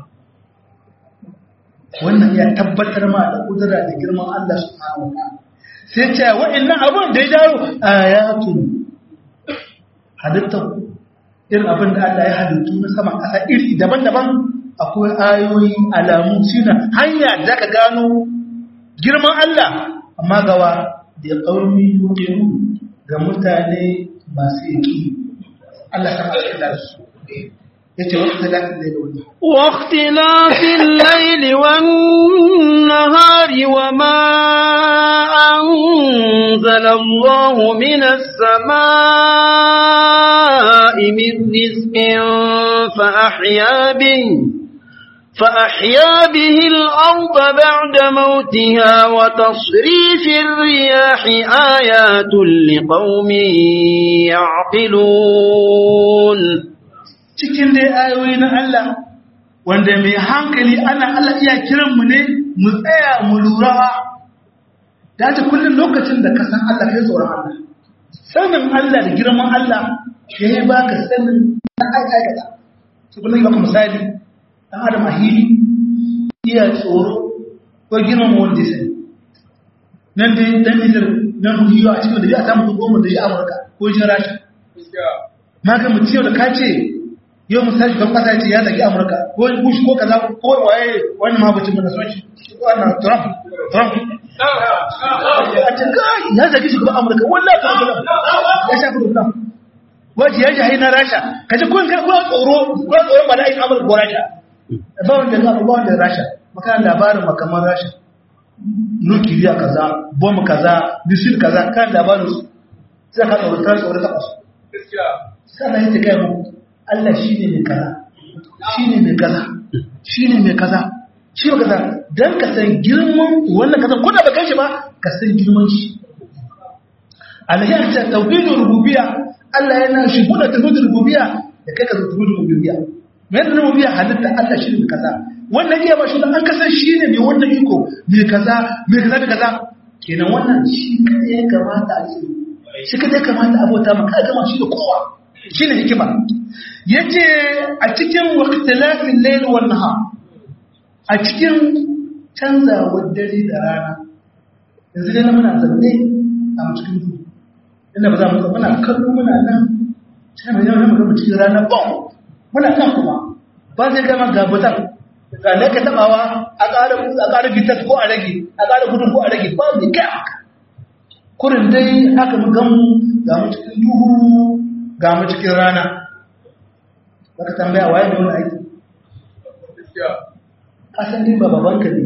wannan ya tabbatar ma da kudura da girman Allah subhanahu wa ta'ala sai ce wa'annan abun da ya jawo ayatun halittar irin abin da Allah ya halittu na sama ƙasa iri daban-daban akwai ayoyi alamu suna hanya da ka gano girman Allah amma gawa da ƙaumi yuƙinu ga mutane masu yaki Allah ta masu da su yace wasu talatin da wani واختلاف الليل والنهار وما أنزل الله من السماء من رزق فأحيا به فأحيا به الأرض بعد موتها وتصريف الرياح آيات لقوم يعقلون cikin dai ayoyi na Allah wanda mai hankali ana Allah iya kiran mu ne mu tsaya mu lura da ta kullum lokacin da ka san Allah kai tsoron Allah sanin Allah da girman Allah shi ya baka sanin na aikata su kullum baka misali dan adam a hili iya tsoro ko girman wanda sai nan dai dan Nijar nan hiyo a cikin da ya samu goma da ya Amurka ko jin Rasha ma ga mutum da ka ce yau misali don kasa ce ya zagi amurka ko bush ko kaza ko waye wani mabucin mana son shi wannan trump trump a ce kai ya zagi shugaban amurka wallah ta gaba ya shafi rubna waje ya jahi na rasha ka ji kun kai kuma tsoro ko tsoron ba da aikin amurka ko rasha ba wanda ga ba wanda rasha maka labarin makaman rasha nukiliya kaza bom kaza bisil kaza kan labarin su sai ka tsoro ta tsoro ta kasu sannan yace kai mu Allah shi ne mai kaza shi ne mai kaza shi ne mai kaza shi ne kaza don ka san girman wannan kaza ko da ba kai shi ba ka san girman shi alayyar ta tauhidin rububiya Allah yana shi buɗe tauhidin rububiya da kai ka zo tauhidin rububiya mai da rububiya halitta Allah shi ne kaza wannan iya ba shi an kasan shi ne mai wannan iko mai kaza mai kaza da kaza kenan wannan shi kadai ya kamata a ce shi kadai ya kamata a bauta maka a gama shi da kowa shi ne hikima yace a cikin waqtilafin layl wan nahar a cikin canzawar dare da rana yanzu dai muna zanne a cikin duhu inda ba za mu muna kallo muna nan sai mai yawan mu cikin rana ba muna kan kuma ba zai gama gabutan ga ne ka tabawa a ƙara a ƙara bitas ko a rage a ƙara gudun ko a rage ba mai kai haka kurin dai haka mu gan ga mu cikin duhu ga mu cikin rana baka tambaya waye ne wani aiki kasan din ba babanka ne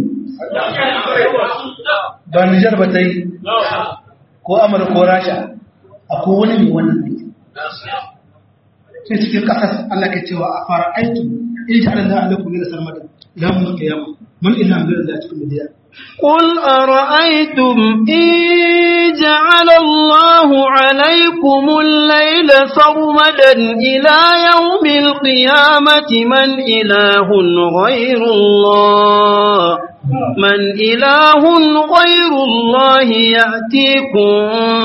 ba Nijar ba ta yi ko Amurka ko Rasha akwai wani ne wannan aiki sai cikin kasar Allah ke cewa a fara aiki in ji Allah alaikum ne da sarmada ila mun kiyama mun ila mun da cikin bidiya قل أرأيتم إن جعل الله عليكم الليل سرمدا إلى يوم القيامة من إله غير الله من إله غير الله يأتيكم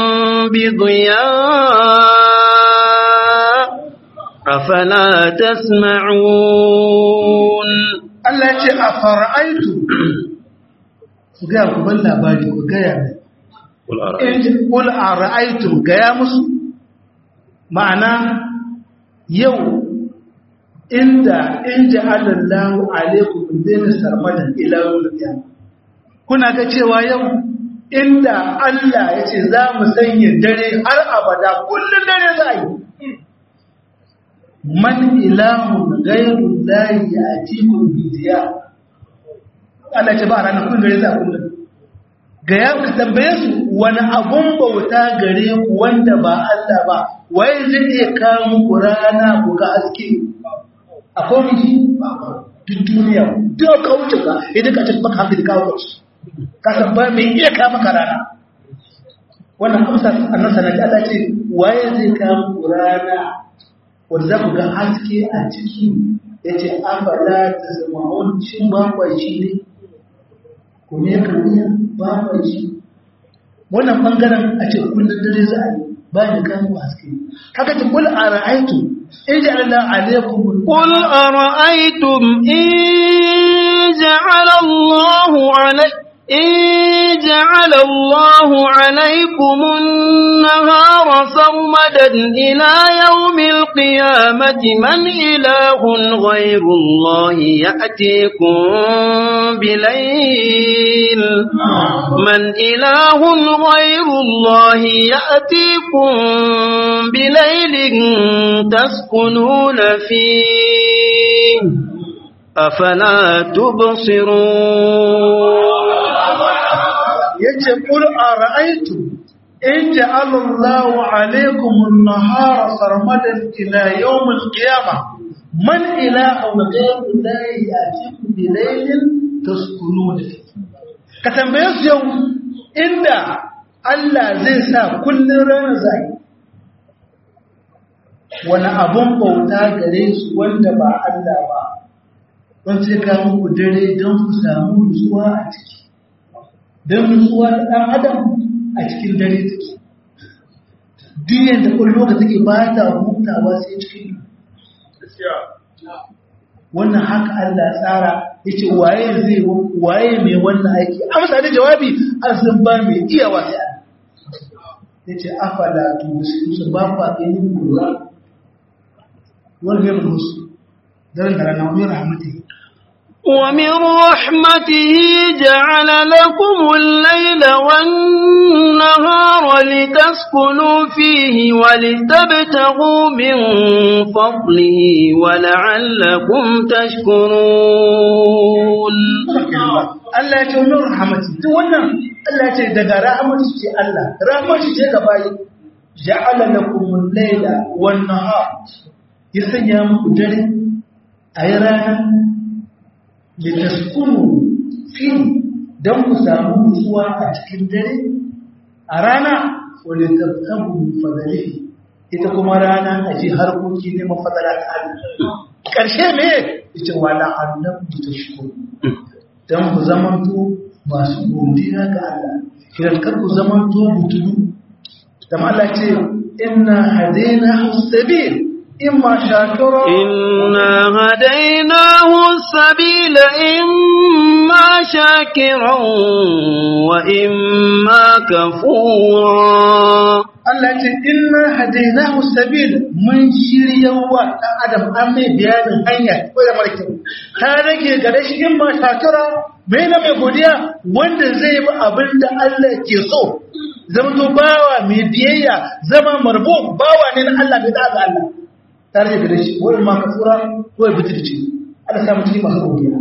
بضياء أفلا تسمعون Allah ce a fara'aitu ku gaya ku ban labari ku gaya ne ƙul a ra'aitu gaya musu ma'ana yau inda in ji alallahu alaikum zai sarmadan ilawun da kuna ga cewa yau inda Allah ya ce za mu sanya dare har abada kullum dare za yi man ilahun gairun layi a cikin bidiya Allah ce ba a ranar kullum gare za kullum ga ya ka tambaye su wani abun bauta gare ku wanda ba Allah ba wai zai iya kawo muku rana ku ga haske akwai miji duk duniya duk ka wuce ka idan ka cikin baka hankali kawo wasu ka san ba mai iya kawo maka rana wannan amsa annan sanadi Allah ce waye zai kawo muku rana wanda za ku ga haske a ciki ya ce afala ta zama wancin bakwaci ne ku ne kariya bakwaci wannan bangaren a ce kullum dare za a yi ba da kawo haske haka ta kula a ra'aitu in ji Allah alaikum قل أرأيتم إن جعل الله علي إن جعل الله عليكم النهار سرمدا إلى يوم القيامة من إله غير الله يأتيكم بليل من إله غير الله يأتيكم بليل تسكنون فيه أفلا تبصرون yace qul ara'aytu in ja'ala Allahu 'alaykum an-nahara sarmadan ila yawm al-qiyamah man ilahun ghayru Allahi ya'tikum bi laylin taskununa ka tambaye su yau inda Allah zai sa kullun rana zai wani abun bauta gare su wanda ba Allah ba don sai ka muku dare don ku samu nutsuwa a ciki don nutsuwa da ɗan adam a cikin dare take diyan da ƙwallo da take ba ta hutawa sai cikin wannan haka Allah tsara ya ce waye zai waye mai wannan aiki amsa da jawabi an san ba mai iya wasu ya ce afala tu su ba kwa ganin lura wani mai musu daren da rana wani rahmatai ومن رحمته جعل لكم الليل والنهار لتسكنوا فيه ولتبتغوا من فضله ولعلكم تشكرون Allah ya ce wani rahamati duk wannan Allah ya ce daga rahamati ce Allah rahamati ce ga bayi ja'ala lakum al-layla wan nahar ya sanya muku dare ayi rana litaskunu fi don ku samu nutsuwa a cikin dare a rana wadda tabtabu fadalihi ita kuma rana a ji harkoki ne mafadala ta Allah ƙarshe me yace wala annakum tashkuru dan ku zamanto masu godiya ga Allah kiran kar ku zamanto butulu dan Allah ce inna hadaina sabil imma shakira إنا هديناه السبيل إما شاكرا وإما كفورا Allah ce inna hadainahu sabil mun shirya wa dan adam an mai bayanin hanya ko da mara kyau ta rage gare shi in ma shakira mai na mai godiya wanda zai bi abin da Allah ke so zama to bawa mai biyayya zama marbo bawa ne na Allah bai da ga Allah ta rage gare shi wani ma kafura ko ya bitirci Allah samu cikin masu godiya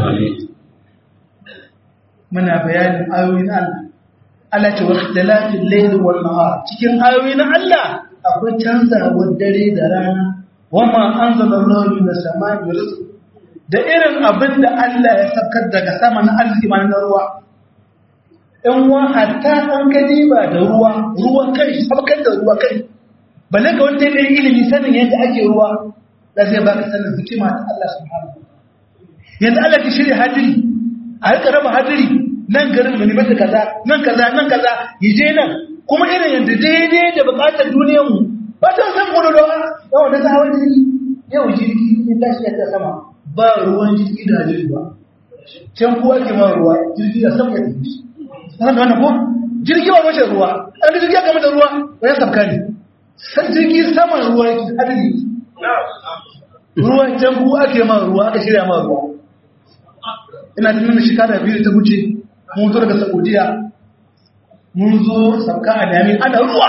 muna bayanin ayoyin Allah Allah ce waqtilafil layli wan nahar cikin ayoyin Allah akwai canzawar dare da rana wama anzalallahu minas sama'i rizq da irin abin da Allah ya sakar daga sama na arziki ma na ruwa in wa hatta an gani ba da ruwa ruwan kai sabkar da ruwa kai balle ga wanda ya ilimi sanin yadda ake ruwa da zai baka sanin hikima ta Allah subhanahu yanzu Allah ki shirya hadiri a rika raba hadiri nan garin mai mata kaza nan kaza nan kaza yaje nan kuma irin yadda daidai da bukatar duniyar mu ba ta san gudu da yawan da ta hawa jirgi yau jirgi in tashi ya ta sama ba ruwan jirgi da jirgi ba can kuwa ke ma ruwa jirgi da sama ya tafi sanar da wannan ko jirgi ba mace ruwa an da jirgi ya gama da ruwa ba ya sabka ne san jirgi saman ruwa yake hadiri ruwan can kuwa ake ma ruwa aka shirya ma ruwa ina da nuna shekara biyu ta wuce mun zo daga saudiya mun zo sauka a dami ana ruwa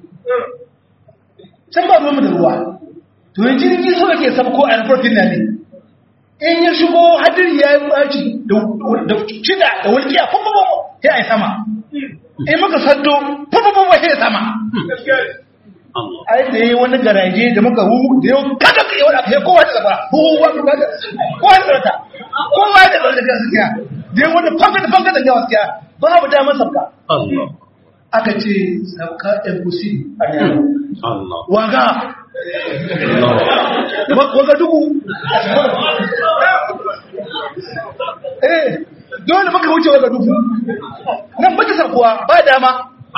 can ba ruwanmu da ruwa to yin jirgi so ke sabko a yanfarkin na ne in ya shigo hadiri ya yi baci da cida da wulkiya fafafafo ya yi sama in muka saddo fafafafo ya sama ai da yi wani garaje da muka hu da yau kada ka yi wani abu ya kowa da zaba kowa da zaba kowa da zaba kowa da zaba da gaskiya da yi wani fanka da fanka da gaskiya babu damar sabka aka ce sabka egusi a yaro waga waga dubu eh dole muka wuce waga dubu nan muka sabkuwa ba dama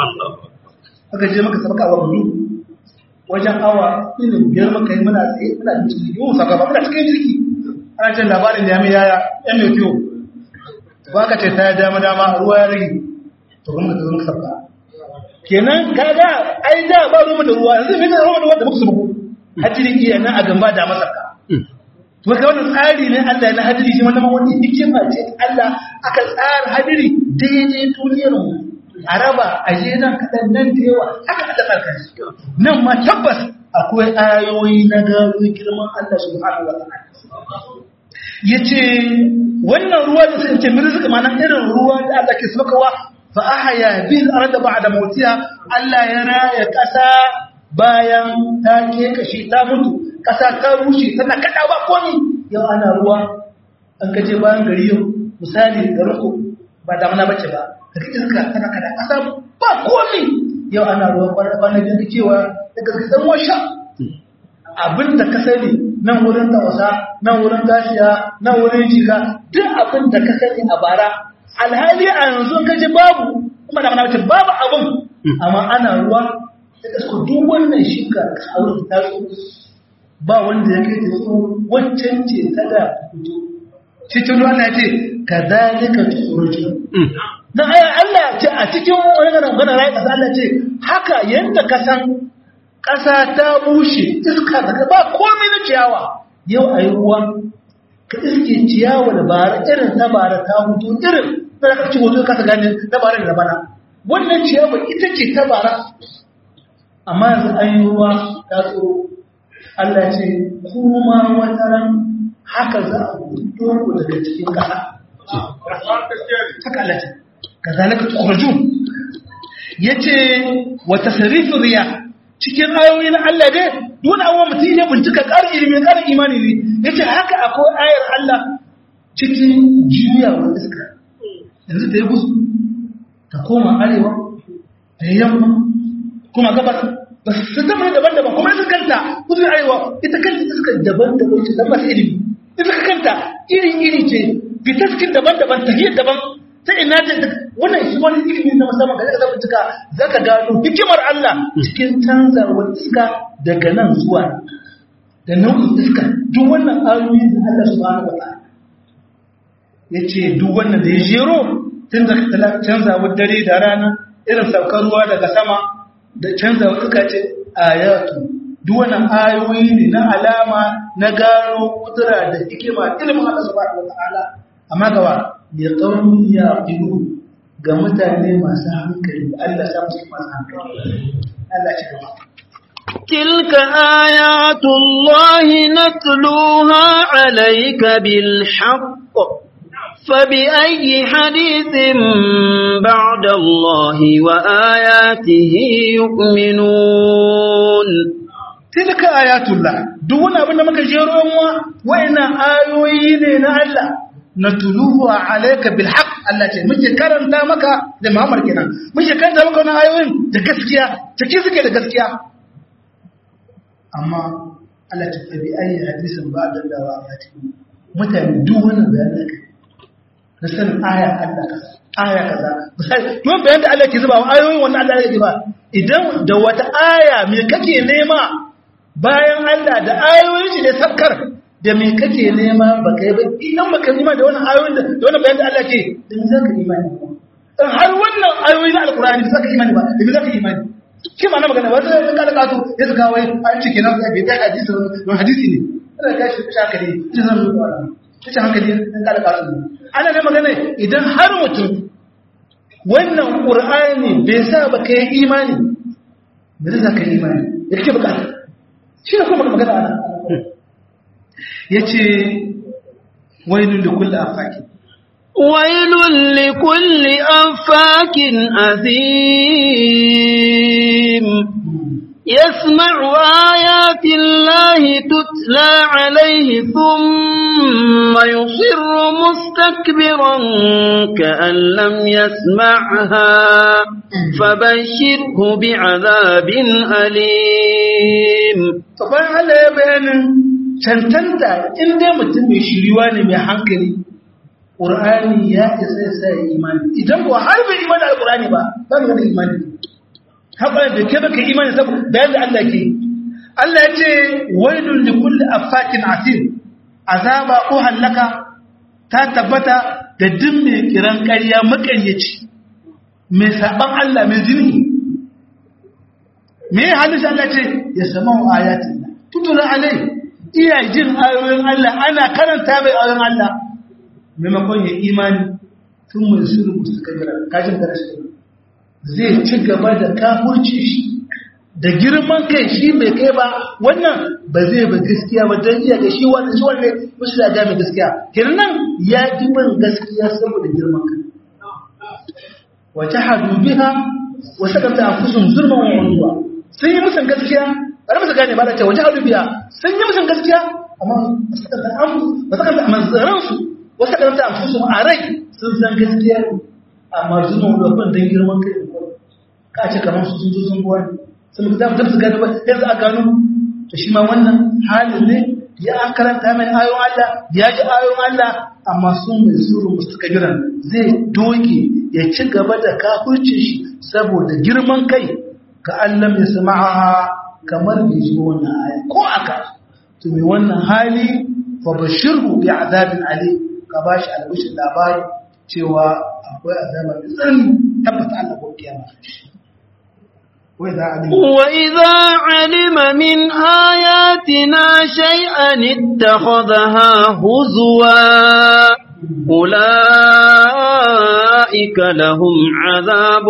aka je muka sabka wa dubu wajen awa irin biyar maka yi muna tsaye muna da cikin yiwu saka ba muna cikin jirgi ana cin labarin da ya mai yaya yan mai fiyo ba ka ce ta ya dama dama ruwa ya rage to kuma ka zama sabka kenan kaga ai da ba ruwa da ruwa yanzu mai da ruwa da wanda muka sabu hadiri iya nan a gamba da masaka to ka wannan tsari ne Allah na hadiri shi wannan wani hikima ce Allah aka tsara hadiri daidai duniyar mu a raba a je nan kaɗan nan da yawa haka aka tsarka shi nan ma tabbas akwai ayoyi na gano girman Allah subhanahu wa ta'ala yace wannan ruwa da sai ce mirzika ma nan irin ruwa da Allah ke sakawa fa ahya bil arda ba'da mautiha Allah ya raya kasa bayan ta ke kashi ta mutu kasa ta rushe tana kada ba komai yau ana ruwa an kaje bayan gari yau misali garin ku ba damuna bace ba ka ji iska tana kada kasa ba komi yau ana ruwan kwana da cewa daga gidan washa abin da ka sani nan wurin tawasa nan wurin gashiya nan wurin jika duk abin da ka sani a bara alhali a yanzu ka ji babu kuma da mana babu abin amma ana ruwa da kasko duk wannan shinka a wurin taso ba wanda ya kai da su waccan ce ta da fito cikin ruwa na ce ka zalika tukhruju na aya Allah ce a cikin wani gana rai ƙasa Allah ce haka yadda ka san ƙasa ta bushe iska daga ba komai na ciyawa yau a yi ruwa ka iske ciyawa da bara irin ta bara ta hutu irin na ka ci hoto kasa gane ta bara da bana wannan ciyawa ita ce ta bara amma yanzu an yi ruwa ta tsoro Allah ce kuma wata ran haka za a hutu ku daga cikin ƙasa haka Allah ce kazalika tukhrajun yace wa tasrifu riya cikin ayoyin Allah dai duk abuwa mutum ya bincika ƙarin ilimi ƙarin imani ne yace haka akwai ayar Allah cikin juyawar iska yanzu ta yi gusu ta koma arewa ta yi yamma kuma gabas ba su zama daban-daban kuma ita kanta kusa aiwa ita kanta iska daban-daban ce zama ilimi ita kanta iri-iri ce fitaskin daban-daban tahiyar daban ta ina ta wannan shi wani ilimi na musamman ga zaka bincika zaka gano hikimar Allah cikin canzawar iska daga nan zuwa da nau'in iska duk wannan ayoyi da Allah subhanahu wa ta'ala yace duk wannan da ya jero tun da canzawar dare da rana irin saukar ruwa daga sama da canzawar iska ce ayatu duk wannan ayoyi ne na alama na gano kudura da hikima ilimin Allah subhanahu wa ta'ala amma gawa ya ƙaunin ya ƙiru ga mutane masu hankali Allah sa musu masu hankali Allah ci gaba تلك آيات الله نتلوها عليك بالحق فبأي حديث بعد الله وآياته يؤمنون تلك آيات الله دون أبنى مكا جيرون وإن آيوين الله natuluhu alayka bil haqq Allah ce muke karanta maka da Muhammad kenan muke karanta maka wannan ayoyin da gaskiya take suke da gaskiya amma Allah ta tabi ayi hadisin ba da dawa ya ce mutane duk wannan bayanin kai na sanin aya Allah kaza aya kaza misali duk bayanin da Allah ke zuba ayoyin wannan Allah ya ba idan da wata aya me kake nema bayan Allah da ayoyin shi da sabkar da me kake nema ba kai ba idan baka nema da wannan ayoyin da da wannan bayanin da Allah ke da me zaka imani dan har wannan ayoyi na alqur'ani da zaka imani ba da me zaka imani shi ma na magana wata sun kada kato ya suka wai an ce kenan bai kai hadisi don hadisi ne ana ga shi kusa hankali ita zan rubuta wannan kusa hankali sun kada kato ne ana ne magana idan har mutum wannan qur'ani bai sa ba kai imani me zai ka imani yake bukata shi ne kuma magana ana ya ce wailun da kulle afaki wailun li kulli afakin azim يسمع آيات الله تتلى عليه ثم يصر مستكبرا كأن لم يسمعها فبشره بعذاب أليم طبعا هذا يبين cancanta in dai mutum mai shiriwa ne mai hankali ƙur'ani ya isa ya sa imani idan kuwa har bai imani da ƙur'ani ba ba mu da imani haɓar da ke baka imani saboda bayan da Allah ke Allah ya ce wailun li kulli afakin asim azaba ko hallaka ta tabbata da duk mai kiran ƙarya maƙaryaci mai saban Allah mai zini me halin Allah ce ya sama ayatin tutula alai iya jin ayoyin Allah ana karanta mai ayoyin Allah maimakon ya imani tun mai suru musu kabira kajin karshe zai ci gaba da kafurci shi da girman kai shi mai kai ba wannan ba zai ba gaskiya ba don iya ga shi wanda shi wanda musu da ga mai gaskiya kenan nan ya ji ban gaskiya saboda girman kai wa jahadu biha wa sakata anfusum zulman wa ulwa sun yi musan gaskiya bari musu gane ba da cewa jihar biya sun yi musun gaskiya amma ba su kanta manzaransu wasu kanta a fusu a rai sun san gaskiya ne amma zuwa rufin don girman kai ka ce kamar su sun zo sun buwa ne sun mutu zafi zafi gano ba yanzu a gano to shi ma wannan halin ne ya an karanta mai ayon Allah ya ji ayon Allah amma sun mai suru musu kabiran zai doge ya ci gaba da kafurcin shi saboda girman kai ka Allah mai sama'a kamar bai ji wannan aya ko aka to mai wannan hali fa bashirhu bi azabin ali ka bashi albishin labari cewa akwai azaba mai tsanani tabbata Allah ko kiyama وإذا علم من آياتنا شيئا اتخذها هزوا أولئك لهم عذاب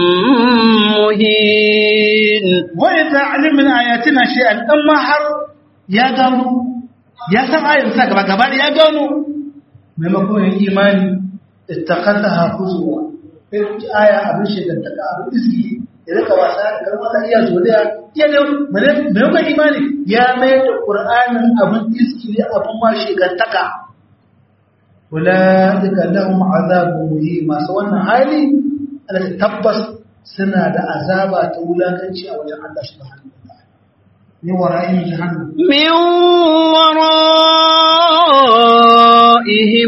مهين وإذا علم من آياتنا شيئا أما حر يا قالوا يا سمع يمسك بقبال يا قالوا مما كون الإيمان اتخذها هزوا آية أبن شيئا تقع أبن إسكي idan ka wasa da wata iya zuriya iya ne mai mai imani ya mai da qur'anin abin iskili abin ma shigantaka ulaika lahum azabun muhim masu wannan hali Allah tabbas suna da azaba ta wulakanci a wajen Allah subhanahu wa ta'ala ni wara'in jahannam من ورائهم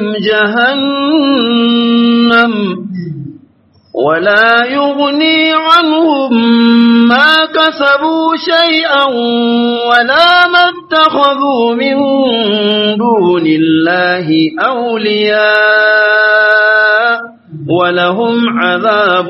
جهنم ولا يغني عنهم ما كسبوا شيئا ولا ما اتخذوا من دون الله أولياء ولهم عذاب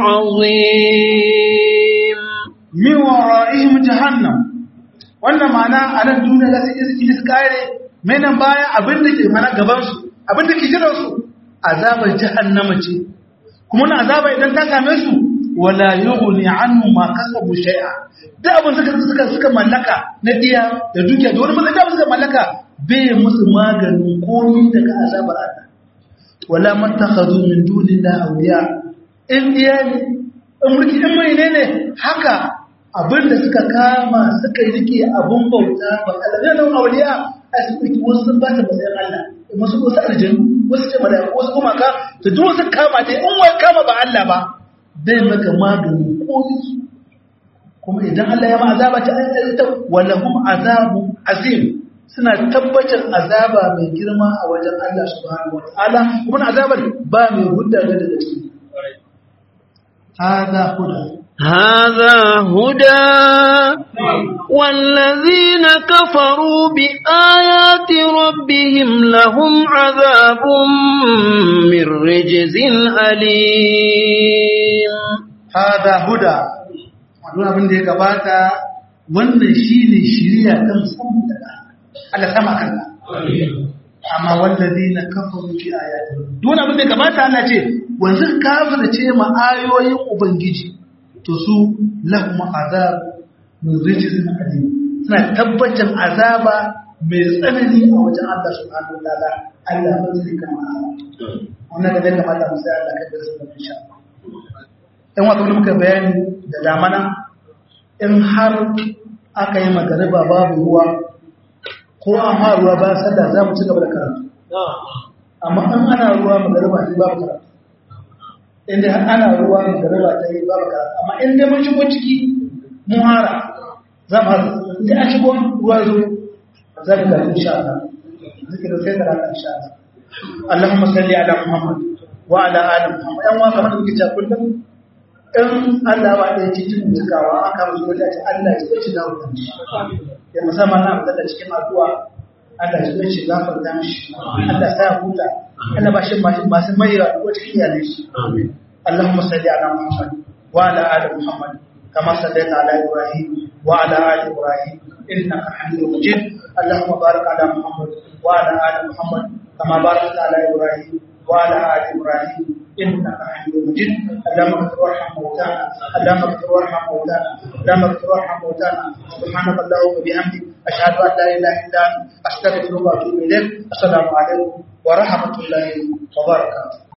عظيم min wara'ihim jahannam wannan ma'ana a nan duniya za su iski su kare mai nan baya abin da ke mana gaban su abin da ke jiran su azabar jahannama ce kuma na azaba idan ta same su wala yughni anhu ma kasabu shay'a da abin suka suka suka mallaka na diya da dukiya da wani mallaka suka mallaka bai musu maganin komai daga azabar Allah wala mattakhadhu min dunillahi awliya in diya ne in mulki in mai ne ne haka abinda suka kama suka rike abun bauta ba alamin awliya a su ɗauki wasu sun ba ta matsayin Allah wasu wasu aljanu wasu ce mada wasu kuma ka to duk wasu kama ta in wai kama ba Allah ba bai maka magani ko kuma idan Allah ya ma azaba ta ayyata walahum azabu azim suna tabbatar azaba mai girma a wajen Allah subhanahu wataala kuma azabar ba mai hudda daga ciki hada huda هذا هدى والذين كفروا بآيات ربهم لهم عذاب من رجز أليم hada huda wannan abin da ya gabata wannan shine shiriya ta musamman daga Allah sama kanka amma wallazina kafaru bi ayati duk abin da ya gabata Allah ce wanzu kafirce ma ayoyin ubangiji to su lahum azab min rijzin alim suna tabbacin azaba mai tsanani a wajen Allah subhanahu wa ta'ala Allah ba zai kama wannan da zai kamata mu sai Allah kai da su insha Allah in wa kamar muka bayani da damana in har aka yi magariba babu ruwa ko an ha ruwa ba sallah za mu ci gaba da karatu amma in ana ruwa magariba sai babu karatu inda ana ruwa magariba ta yi babu karatu amma in dai mun shigo ciki mun hara za mu hara idan an shigo ruwa zo za mu karatu insha Allah zikirin sai karatu insha Allah Allahumma salli ala Muhammad wa ala ali Muhammad yan wa kamar da muke cewa kullum in Allah ba ɗaya cikin cikawa aka musu wata ce Allah ya ci da wutan shi ya musamman na fitar da cikin addu'a Allah ya ci gafar da shi Allah sa ya huta Allah ba shi masu mai ko cikin iyalai shi Allahumma salli ala Muhammad wa ala ali Muhammad kama sallaita ala Ibrahim wa ala ali Ibrahim innaka Hamidum Majid Allahumma barik ala Muhammad wa ala ali Muhammad kama barakta ala Ibrahim wa ala ali Ibrahim إنك حميد مجيد اللهم اغفر وارحم موتانا اللهم اغفر وارحم موتانا اللهم اغفر وارحم موتانا سبحانك اللهم وبحمدك أشهد أن لا إله إلا أنت أستغفرك وأتوب إليك السلام عليكم ورحمة الله وبركاته